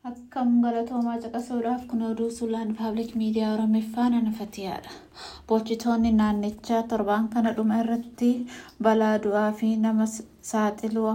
Akkam galatoomaa caqasuudhaaf kun oduu suulaan paabliik miidiyaa Oromiffaan anafatiyaadha. Bulchitoonni naannichaa torban kana dhuma irratti balaa du'aa fi nama saaxiluu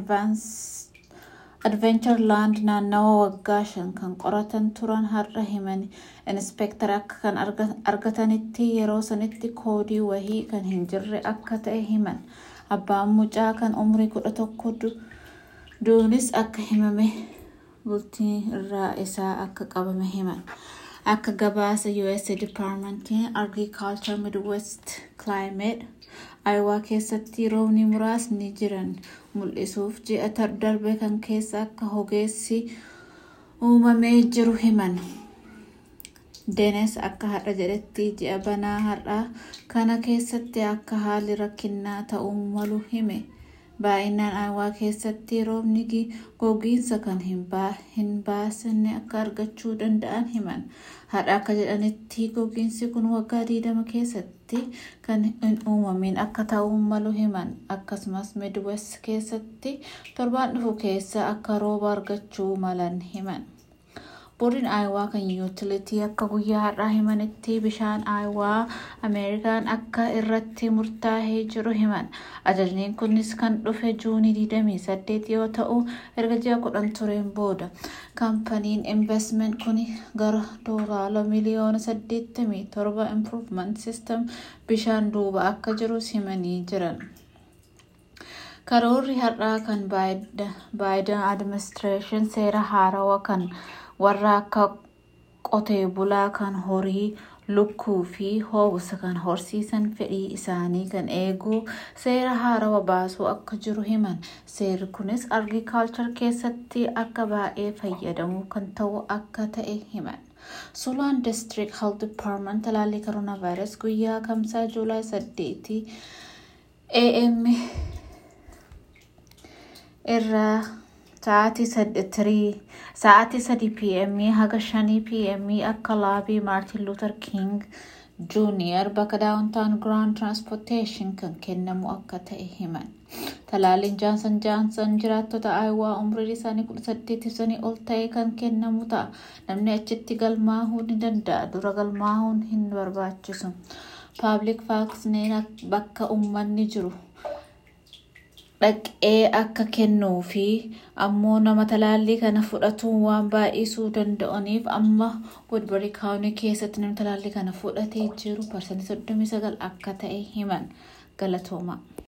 advenchar-laand naannawa waggaa shan kan qoratan turan har'a himan inspeektar akka kan argatanitti yeroo sanitti koodii wahii kan hin jirre akka ta'e himan. Abbaan mucaa kan umrii kudha tokko duunis akka himame bultii irraa isaa akka qabame himan. Akka gabaasa US Departmentiin Agriculture Midwest Climate Ayiwaa keessatti roobni muraasni jiran mul'isuuf ji'a darbe kan keessa akka hogeessi uumamee jiru himan. Deenes akka har'a jedhetti ji'a banaa har'aa kana keessatti akka haalli rakkinnaa ta'uu malu hime. Baay'inaan Ayiwaa keessatti roobni gogiinsa kan hin baasne akka argachuu danda'an himan. Har'a akka jedhanitti gogiinsi kun waggaa 20 keessatti kan hin uumamin akka ta'uu malu himan. Akkasumas Midwest keessatti torbaan dhufu keessa akka rooba argachuu malan himan. Boordiin Ayiwaa kan yuutilitii akka guyyaa har'aa himanitti bishaan Ayiwaa Ameerikaan akka irratti murtaa'ee jiru himan. Ajajni kunis kan dhufe juunii 28 yoo ta'u erga ji'a kudhan tureen booda. Kaampaniin investment kun gara doolaara miliyoona 87 improvement system bishaan duuba akka jirus himanii jiran. Karoorri har'aa kan Biden administration seera haarawaa kan warra akka qotee bulaa kan horii lukkuu fi hoobisa kan horsiisan fedhii isaanii kan eegu seera haarawaa baasuu akka jiru himan. Seerri kunis agriculture keessatti akka baay'ee fayyadamu kan ta'u akka ta'e himan. Suulaan District Health Department talaallii Coronavirus guyyaa kamsaa Juulaay 8 AM irraa sa'aatii 3 pm haga 5 pm akka laabii Maartin Luther King Jr. bakka daawuntaan Grand Transportation kan kennamu akka ta'e himan. Talaalliin Jaansan Jaansan jiraattota Ayiwaa umriin isaanii 18 sanii ol ta'e kan kennamu ta'a. Namni achitti galmaa'uu ni danda'a. Dura galmaa'uun hin barbaachisu. Paabliik vaaksineerin bakka uummanni jiru dhaqee akka kennuu fi ammoo nama talaallii kana fudhatuun waan baay'isuu danda'aniif amma Woodbury kaawunii keessatti namni talaallii kana fudhatee jiru parsantii 39 akka ta'e himan galatooma.